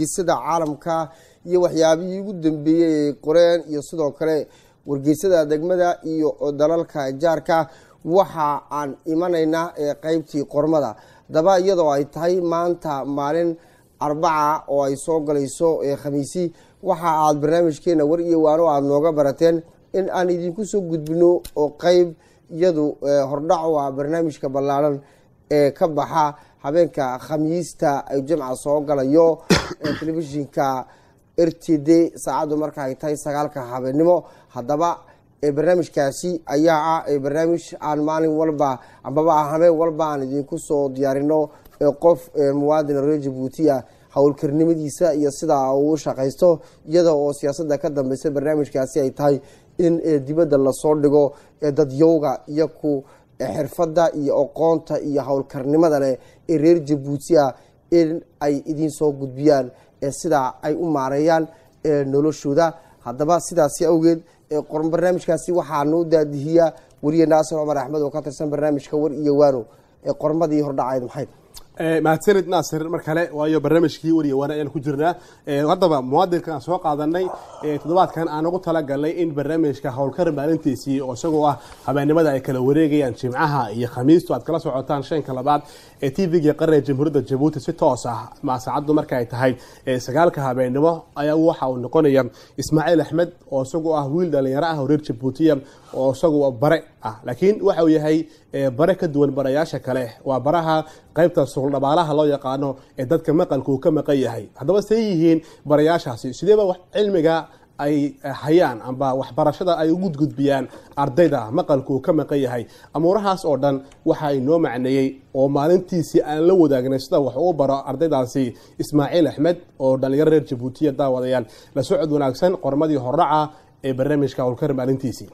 wargeysada caalamka iyo waxyaabihii ugu dambeeyey ay qoreen iyo sidoo kale wargeysada degmada iyo dalalka jaarka waxa aan imanaynaa qeybtii qormada haddaba iyadoo ay tahay maanta maalin arbaca oo ay soo galayso khamiisi waxa aad barnaamijkeena war iyo waano aada nooga barateen in aan idinku soo gudbino oo qeyb iyadu hordhac u ah barnaamijka ballaaran ee ka baxa habeenka khamiista ay jamca soo galayo telefishinka r t d saacaddu marka ay tahay sagaalka habeenimo haddaba barnaamijkaasi ayaa ah barnaamij aan maalin walba ambaba habeen walba aan idinku soo diyaarino qof muwaadin reer jabuutiya howlkarnimadiisa iyo sidaa uu shaqaysto iyada oo siyaasada ka dambeysa barnaamijkaasi ay tahay in dibadda lasoo dhigo dadyowga iyo ku xirfadda iyo aqoonta iyo howlkarnimada leh ee reer jabuutiya in ay idiin soo gudbiyaan sidaa ay u maareeyaan noloshooda haddaba sidaasi awgeed barnaamijkaasi waxaanu daadihiyaa weriye naasir cumar axmed oo ka tirsan barnaamijka war iyo waano qormadii hordhacayd maxayd mahadsanid naasir mar kale waayo barnaamijkii wariya waana ayaan ku jirnaa haddaba muwaadinka aan soo qaadanay toddobaadkan aan ugu talagalnay in barnaamijka howlkar maalintiisii oo isagoo ah habeennimada ay kala wareegayaan jimcaha iyo khamiistu aad kala socotaan shanka labaad ee t v-ga qaranka jamhuuriyadda jabuuti si toos ah ma saacaddu marka ay tahay sagaalka habeennimo ayaa waxa uu noqonaya ismaaciil axmed oo isagoo ah wiil dhalinyaro ah oo reer jabuutiya oo isagoo bare ah laakiin waxa uu yahay bare ka duwan barayaasha kale waa baraha qaybta suuldhabaalaha loo yaqaano ee dadka maqalka uu ka maqan yahay haddaba say yihiin barayaashaasi sideeba cilmiga ay hayaan amba waxbarashada ay ugu gudbiyaan ardayda maqalka uu ka maqan yahay amuurahaas oo dhan waxa inoo macneeyey oo maalintiisii aan la wadaagnay sida wax uu baro ardaydaasi ismaaciil axmed oo dhalinyaro reer jabuutiya daawadayaal la socod wanaagsan qormadii hordhaca ee barnaamijka howlkar maalintiisii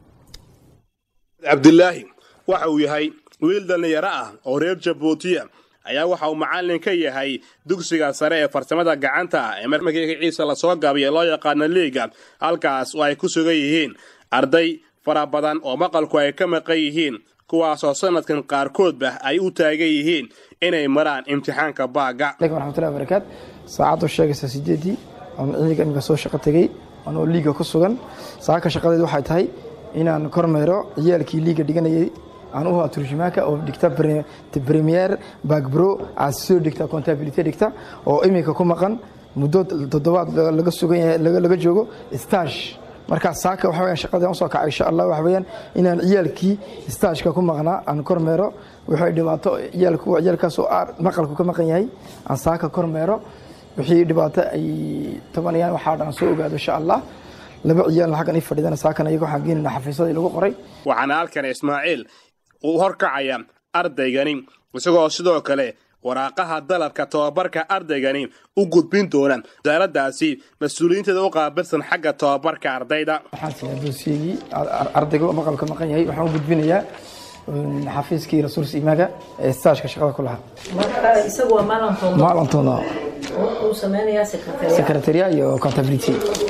cabdilaahi waxa uu yahay wiil dhallinyaro ah oo reer jabuutiya ayaa waxa uu macallin ka yahay dugsiga sare ee farsamada gacanta ah ee markiisa lasoo gaabay ee loo yaqaano liiga halkaas oo ay ku sugan yihiin arday fara badan oo maqalku ay ka maqan yihiin kuwaasoo sanadkan qaarkoodba ay u taagan yihiin inay maraan imtixaanka baaga waraxmatullahi barakaat saacaddu sheegaysa sideedii oon ciidanka imika soo shaqo tegey anoo liiga ku sugan saaka shaqadeed waxay tahay inaan kormeero ciyaalkii liiga dhiganayay aan u haa turjumaanka oo dhigta premier bagbro aad soo dhigta contability dhigta oo iminka ku maqan muddo toddobaad laga sugan yahay laga joogo stash markaa saaka waxa weeyaan shaqadii aan soo kacay insha allah waxa weeyaan inaan ciyaalkii stashka ku maqnaa aan kormeero waxay dhibaato ciyaalku ciyaalkaas oo maqalku ka maqan yahay aan saaka kormeero wixii dhibaato ay tabanayaan waxaa dhan soo ogaado insha allah laba ciyaalna xaggan ii fadhidana saakana iyaga waxaan geenayna xafiisadii lagu qoray waxaana halkan ismaaciil uu horkacaya ardaygani isagoo sidoo kale waraaqaha dalabka tobabarka ardaygani u gudbin doona wasaaraddaasi mas-uuliyiinteeda u qaabilsan xagga tobabarka ardayda waxaan siinaa doosiyegii ardayga maqalka maqan yahay waxaan u gudbinayaa xafiiskii rasuul imaaga ee staashka shaqada ku lahaa marka isagu waa maalintoona maalintoona uu sameynayaa secretariat secretaria iyo contability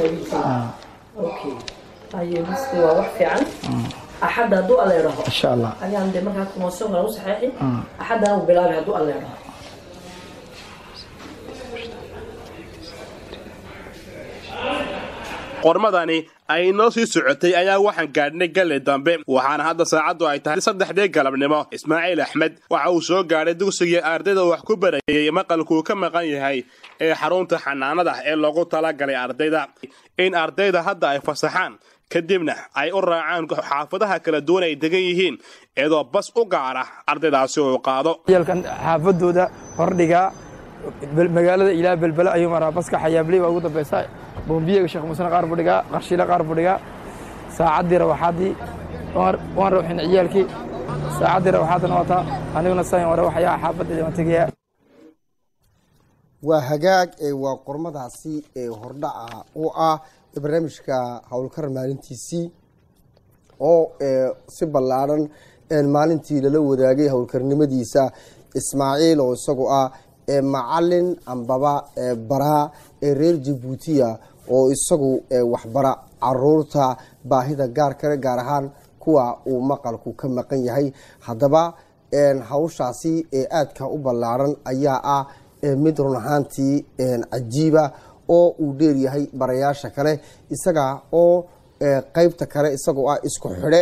okay ayo miski waa wax fiican axadda hadduu alleedhaho insha allah ayaan de markaa kumoosyonkana u saxeexi axaddana uu bilaabay hadduu alleedhaho qormadani ay noo sii socotay ayaa waxaan gaadhnay galli dambe waxaana hadda saacaddu ay tahay saddexdii galabnimo ismaaciil axmed waxa uu soo gaadhay dugsigii ardayda wax ku barayay maqalkuu ka maqan yahay ee xarunta xanaanada ee loogu talagalay ardayda in ardayda hadda ay fasaxaan kadibna ay u raacaan xaafadaha kala duwan ay degan yihiin iyadoo bas u gaara ardaydaasi uu qaado ciyaalkan xaafadooda hordhigaa magaalada ilaa belbele ayuu maraa baska xayaabley baa ugu dambeysa boombiyaga sheekh muusena qaar buu dhigaa qarshiile qaar buu dhigaa saacaddii rawaxaaddii waan rawxin ciyaalkii saacaddii rawaxaaddana wataa aniguna sayn ware waxyaa xaafaddeeda waan tegayaa waa hagaag waa qormadaasi ee hordhaca u ah barnaamijka howlkar maalintiisii oo si ballaadhan maalintii lala wadaagay howlkarnimadiisa ismaaciil oo isagu ah macalin ambaba baraa ee reer jabuutiya oo isagu waxbara caruurta baahida gaar kale gaar ahaan kuwa uu maqalku ka maqan yahay haddaba hawshaasi ee aadka u ballaaran ayaa ah mid run ahaantii cajiiba oo uu dheeryahay barayaasha kale isaga oo qeybta kale isagoo ah isku xidhe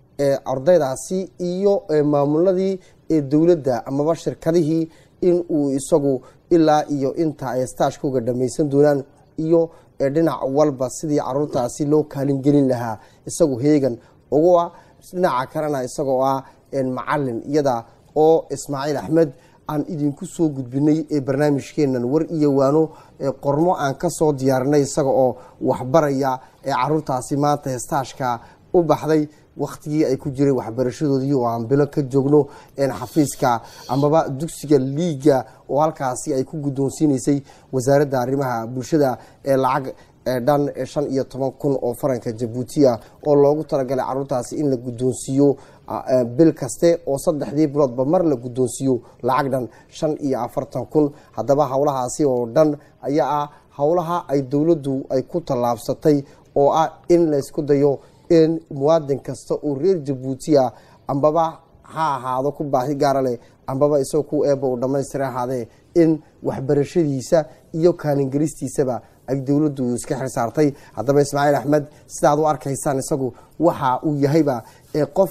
ardaydaasi iyo maamuladii dowladda amaba shirkadihii in uu isagu ilaa iyo inta ay staashkooga dhamaysan doonaan iyo dhinac walba sidii caruurtaasi loo kaalin gelin lahaa isagu heegan ugu ah dhinaca kalena isagoo ah macalin iyada oo ismaaciil axmed aan idinku soo gudbinay ee barnaamijkeenan war iyo waano qormo aan ka soo diyaarinay isaga oo waxbaraya ee caruurtaasi maanta hestaashka u baxday wakhtigii ay ku jireen waxbarashadoodii oo aan bilo ka joogno xafiiska amaba dugsiga liiga oo halkaasi ay ku guddoonsiinaysay wasaaradda arrimaha bulshada ee lacag dhan shan iyo toban kun oo faranka jabuutiya oo loogu talagalay caruurtaasi in la guddoonsiiyo bil kaste oo saddexdii biloodba mar la guddoonsiiyo lacag dhan shan iyo afartan kun haddaba howlahaasi oo dhan ayaa ah howlaha ay dowladdu ay ku tallaabsatay oo ah in laysku dayo in muwaadin kasta oo reer jabuutiya ambaba ha ahaado ku baahi gaara leh ambaba isagoo ku eeba uu dhammaystira ahaadee in waxbarashadiisa iyo kaalingelistiisaba ay dowladdu iska xil saartay haddaba ismaaciil axmed sidaad u arkaysaan isagu waxa uu yahayba qof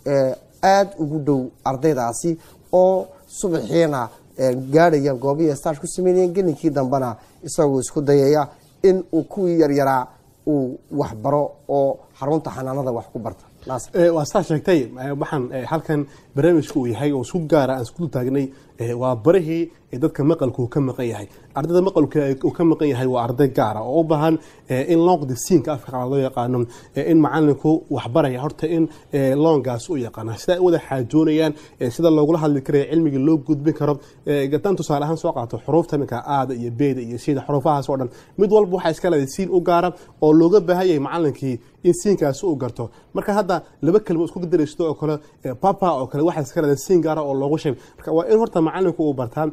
aada ugu dhow ardaydaasi oo subaxiina gaadhaya goobihii staash ku sameynayeen gelinkii dambena isagoo isku dayaya in uu kuwii yaryaraa uu waxbaro oo xarunta xanaanada wax ku barta waa saa sheegtay waxaan halkan barnaamijka uu yahay oo isku gaara aan isku taagnay waa barihii dadka maqalku ka maqan yahay ardayda maqalka uu ka maqan yahay waa arday gaara oo u baahan in loonqda siinka afka qalaad loo yaqaano in macalinku waxbaraya horta in loongaas u yaqaana sida ay wada xaajoonayaan sida loogula hadli karayo cilmiga loo gudbin karo gataan tusaale ahaan soo qaato xuruufta minka aada iyo beeda iyo sida xuruufahaas oo dhan mid walba waxaa iska leedahay siin u gaara oo looga baahan yahay macalinkii in siinkaasi uu garto marka hadda laba kelmo isku daraysto oo kale papa oo kale waxaa iska leedahay siin gaara oo loogu sheeg marka waa in horta macalinku uu bartaa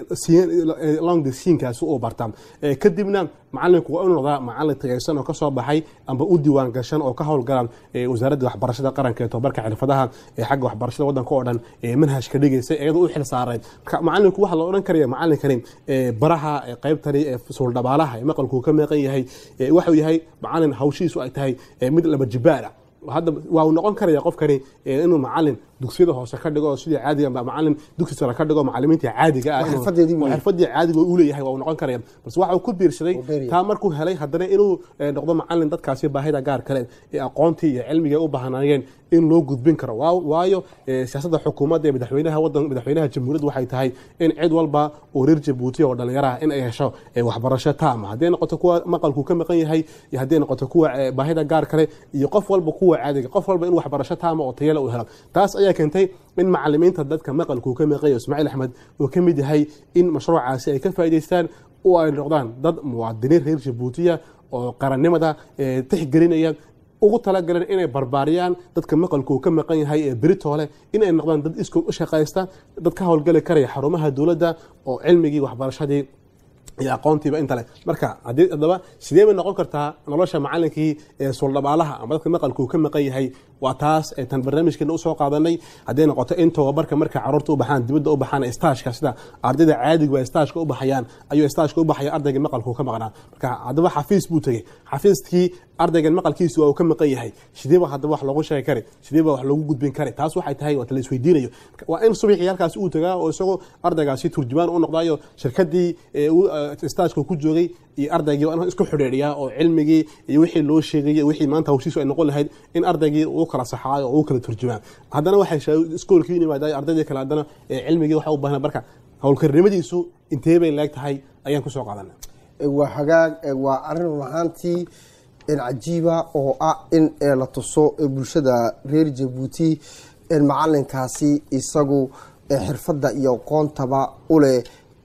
longda siinkaasi uu bartaa kadibna macalinku waa inu noqdaa macalin tagaysan oo kasoo baxay amba u diiwaan gashan oo ka howlgalaan wasaaradda waxbarashada qaranka ee tobarka xirfadaha ee xagga waxbarashada wadanka oo dhan manhajka dhigaysa iyadoo u xil saaray marka macalinku waxaa la odhan karaya macalinkani baraha qaybtani ee suuldhabaalaha ee maqalku ka meeqan yahay waxuu yahay macalin hawshiisu ay tahay mid laba jibaara hadda waa uu noqon karaya qofkani inuu macalin dugsiyada hoose ka dhigo sidii caadiga macalin dugsi sare ka dhigo macalimiinta caadiga ah xirfadii caadiga uu leeyahay waa uu noqon karaya balse waxa uu ku biirsaday taa markuu helay haddana inuu noqdo macalin dadkaasi baahida gaar kale ee aqoontii iyo cilmiga u baahnaayeen in loo gudbin karo waayo siyaasadda xukuumadda ee madaxweynaha wadan madaxweynaha jamhuuriyadda waxay tahay in cid walba oo reer jabuuti oo dhalinyaraha in ay hesho waxbarasho taama hadday noqoto kuwa maqalku ka maqan yahay iyo hadday noqoto kuwa baahida gaar kale iyo qof walba kuwa caadiga qof walba in waxbarasho taama oo tayala uu helo taas ayaa keentay in macalimiinta dadka maqalku ka maqan yahay ismaaciil axmed uu ka mid yahay in mashruucaasi ay ka faa'idaystaan oo ay noqdaan dad muwaadiniin reer jabuutiya oo qarannimada tixgelinaya ugu talagaleen inay barbaariyaan dadka maqalku ka maqan yahay ee beritoole inay noqdaan dad iskood u shaqaysta dad ka howlgali karaya xarumaha dowladda oo cilmigii waxbarashadii iyo aqoontiiba inta le marka haddaba sidee bay noqon kartaa nolosha macalinkii ee suuldhabaalaha ama dadka maqalku ka maqan yahay waa taas tan barnaamijkeena usoo qaadanay hadday noqoto in tababarka marka caruurta u baxaan dibadda u baxaan staashka sida ardayda caadiga staashka u baxayaan ayuu staashka u baxaya ardayga maqalku ka maqnaa marka haddaba xafiis buu tegey xafiiskii ardaygan maqalkiisu waa uu ka maqan yahay sideeba haddaba wax loogu sheegi kari sideeba wax loogu gudbin kari taas waxay tahay waa la isweydiinayo waa in subaxii halkaas uu tagaa oo isagoo ardaygaasi turjumaan u noqdayo shirkadii staajka ku joogay iyo ardaygii waa in isku xidhiidhiyaa oo cilmigii iyo wixii loo sheegay wixii maanta hawshiisu ay noqon lahayd in ardaygii uu kala saxaayo oo uu kala turjumaa haddana waxay iskoolkii yimaada ardaydii kale haddana cilmigii waxa u baahnaa marka howlkarnimadiisu intee bay leeg tahay ayaan kusoo qaadana waa hagaag waa arrin run ahaantii cajiiba oo ah in la tuso bulshada reer jabuuti macalinkaasi isagu xirfadda iyo aqoontaba uleh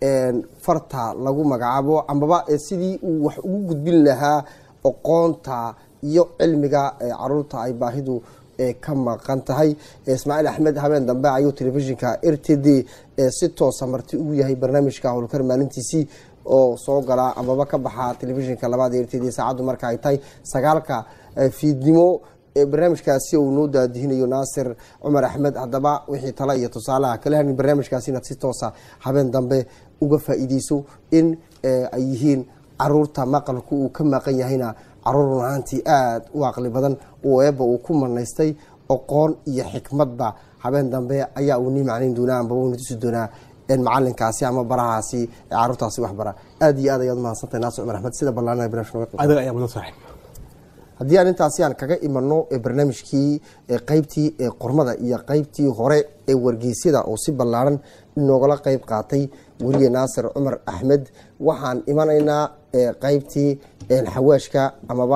farta lagu magacaabo amaba sidii uu wax ugu gudbin lahaa aqoonta iyo cilmiga caruurta ay baahidu ka maqan tahay ismaaciil axmed habeen dambe ayuu telefishinka r t d si toosa marti ugu yahay barnaamijka howlkar maalintiisii oo soo gala amaba ka baxa telefishinka labaad r t d saacaddu marka ay tahay sagaalka fiidnimo barnaamijkaasi uu noo daadihinayo naasir cumar axmed haddaba wixii tale iyo tusaalaha kala hanin barnaamijkaasi inaad si toosa habeen dambe uga faa'iideyso in ay yihiin caruurta maqalku uu ka maqan yahayna caruur run ahaantii aada u aqli badan oo eebba uu ku manaystay oqoon iyo xikmadba habeen dambe ayaa uu nii macnayn doonaa ambaba uuna tusi doonaa macalinkaasi ama barahaasi ee caruurtaasi waxbara aada iyo aad ayaad umahadsantahay naasir cumar axmed sida ballaanada barnamijka noga adiga ayaa mudan saaxiib haddii aan intaasi aan kaga imano barnaamijkii qeybtii qormada iyo qeybtii hore ee wargeysyada oo si ballaaran inoogala qeyb qaatay weliye naasir cumar axmed waxaan imanaynaa qeybtii xawaashka amaba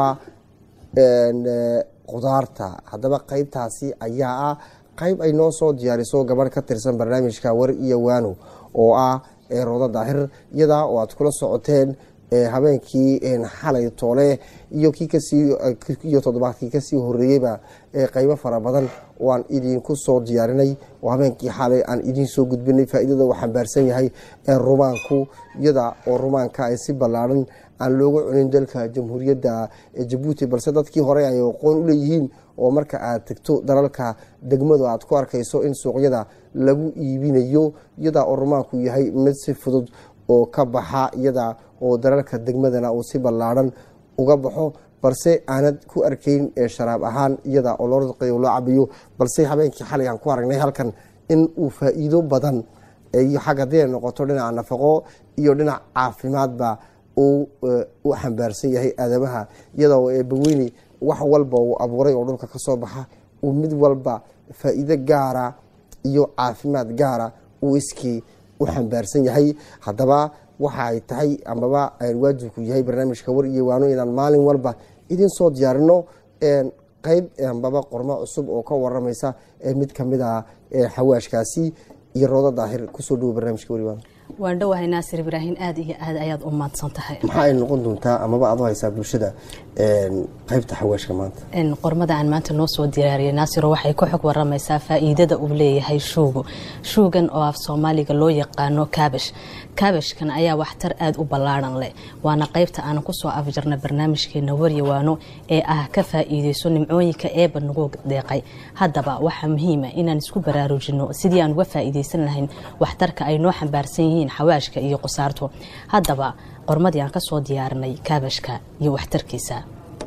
qudaarta haddaba qeybtaasi ayaa ah qeyb ay noo soo diyaariso gabadh ka tirsan barnaamijka war iyo waano oo ah roodo daahir iyadaa oo aad kula socoteen habeenkii xalay toole iyo kii kasii iyo toddobaadkii kasii horeeyeyba qeybo fara badan oo aan idinku soo diyaarinay oo habeenkii xalay aan idiin soo gudbinay faa'iidada uu xambaarsan yahay rumaanku iyada oo rumaanka ay si ballaaran aan looga cunin dalka jamhuuriyadda jabuuti balse dadkii hore ay aqoon u leeyihiin oo marka aad tegto dalalka degmadu aad ku arkayso in suuqyada lagu iibinayo iyada oo rumaanku yahay mid si fudud oo ka baxa iyada oo dalalka degmadana uu si ballaaran uga baxo balse aanad ku arkayn sharaab ahaan iyada oo loo radqayo loo cabiyo balse habeenkii xalay aan ku aragnay halkan in uu faa'iido badan iyo xag haddii ay noqoto dhinaca nafaqo iyo dhinac caafimaadba uu u xambaarsan yahay aadamaha iyada oo eebbaweyne wax walba uu abuuray oo dhulka ka soo baxa uu mid walba faa'iido gaara iyo caafimaad gaara uu iskii u xambaarsan yahay haddaba waxa ay tahay amaba waajibku yahay barnaamijka war iyo waano inaan maalin walba idin soo diyaarino qeyb ambaba qormo cusub oo ka waramaysa mid kamid a xawaashkaasi iyo roodo daahir kusoo dhawo barnaamijka war iyo waano waan dhowahay naasir ibraahin aada iyo aad ayaad u mahadsan tahay maxaa ay noqon doontaa amaba aad u haysaa bulshada qeybta xawaashka maanta qormada aan maanta noo soo diyaariyay naasiro waxay ku xog waramaysaa faa'iidada uu leeyahay shuugu shuugan oo af soomaaliga loo yaqaano kaabash kaabashkan ayaa waxtar aada u ballaaran leh waana qeybta aan kusoo afjarna barnaamijkeena waryawaano ee ah ka faa'iideyso nimcooyinka eeba nagu deeqay haddaba waxaa muhiima inaan isku baraarujino sidii aan uga faa'iideysan lahayn waxtarka ay noo xambaarsan yihiin xawaashka iyo qusaartu haddaba qormadii aan kasoo diyaarinay kaabashka iyo waxtarkiisa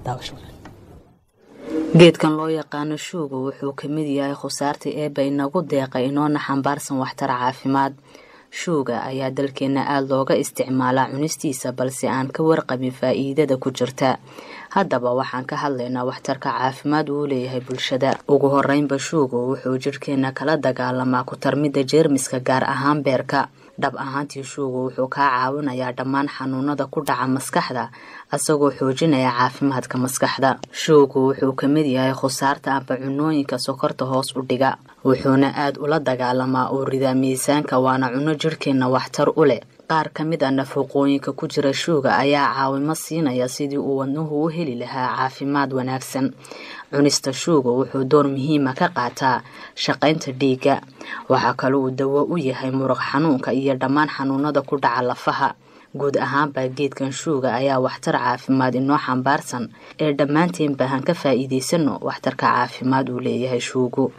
geedkan loo yaqaano shuuga wuxuu ka mid yahay khusaarta eeba inagu deeqay inoona xambaarsan waxtar caafimaad shuuga ayaa dalkeenna aada looga isticmaalaa cunistiisa balse aan ka warqabin faa'iidada ku jirta haddaba waxaan ka hadlaynaa waxtarka caafimaad uu leeyahay bulshada ugu horeynba shuugu wuxuu jidhkeenna kala dagaalamaa ku tarmidda jeermiska gaar ahaan beerka dhab ahaantii shuugu wuxuu kaa caawinayaa dhammaan xanuunada ku dhaca maskaxda asagoo xoojinaya caafimaadka maskaxda shuugu wuxuu ka mid yahay khusaarta amba cunooyinka sokorta hoos u dhiga wuxuuna aada ula dagaalamaa oo ridaa miisaanka waana cuno jidhkeenna waxtar u leh qaar ka mid a nafaqooyinka ku jira shuuga ayaa caawimo siinaya sidii uu wadnuhu u heli lahaa caafimaad wanaagsan cunista shuuga wuxuu door muhiima ka qaataa shaqaynta dhiigga waxaa kale uu dawo u yahay muruq xanuunka iyo dhammaan xanuunada ku dhaca lafaha guud ahaanba geedkan shuuga ayaa waxtar caafimaad inoo xambaarsan ee dhammaanteen baahan ka faa'iidaysano waxtarka caafimaad uu leeyahay shuugu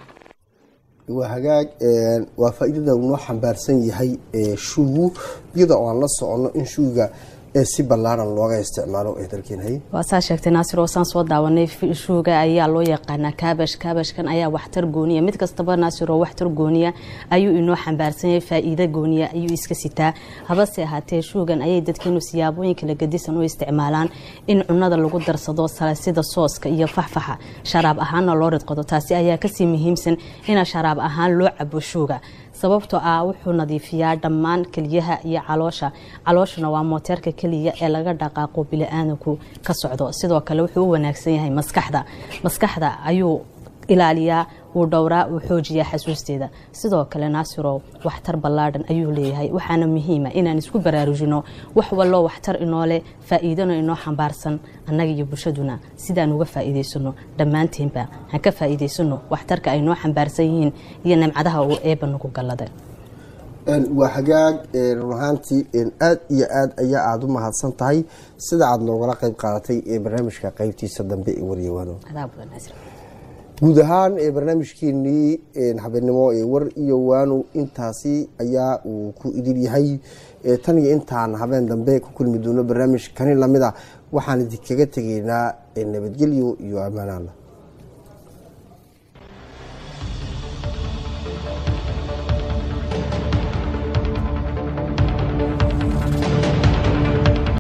waa hagaag waa faa-iidada uu noo xambaarsan yahay shuugu iyada oo aan la soconno in shuuga si ballaaran looga isticmaalo ee dalkeenhay waa saa sheegtay naasir oo saan soo daawanay shuuga ayaa loo yaqaanaa kaabash kaabashkan ayaa waxtar gooniya mid kastaba naasir oo waxtar gooniya ayuu inoo xambaarsan yahay faa'iido gooniya ayuu iska sitaa habase ahaatee shuugan ayay dadkeenu siyaabooyin kala gadisan u isticmaalaan in cunada lagu darsado sida sooska iyo faxfaxa sharaab ahaanna loo ridqado taasi ayaa kasii muhiimsan ina sharaab ahaan loo cabo shuuga sababtoo ah wuxuu nadiifiyaa dhammaan keliyaha iyo caloosha calooshuna waa mooteerka keliya ee laga dhaqaaqo bili-aadanku ka socdo sidoo kale wuxuu u wanaagsan yahay maskaxda maskaxda ayuu ilaaliyaa wuu dhowraa wuu xoojiyaa xasuusteeda sidoo kale naasirow waxtar ballaadhan ayuu leeyahay waxaana muhiima inaan isku baraarujino wax walloo waxtar inoo leh faa'iidano inoo xambaarsan annaga iyo bulshaduna sidaan uga faa'iidaysano dhammaanteenba han ka faa'iidaysano waxtarka ay noo xambaarsan yihiin iyo nimcadaha uu eeba nagu galladay waa hagaag run ahaantii aad iyo aad ayaa aada u mahadsan tahay sida aada noogala qeyb qaadatay ee barnaamijka qeybtiisa dambe ee waryawaano guud ahaan ee barnaamijkeenii habeenimo ee war iyo waanu intaasi ayaa uu ku idil yahay tan iyo intaan habeen dambe ku kulmi doono barnaamij kani lamida waxaan idinkaga tegaynaa nabadgelyo iyo ammaanaala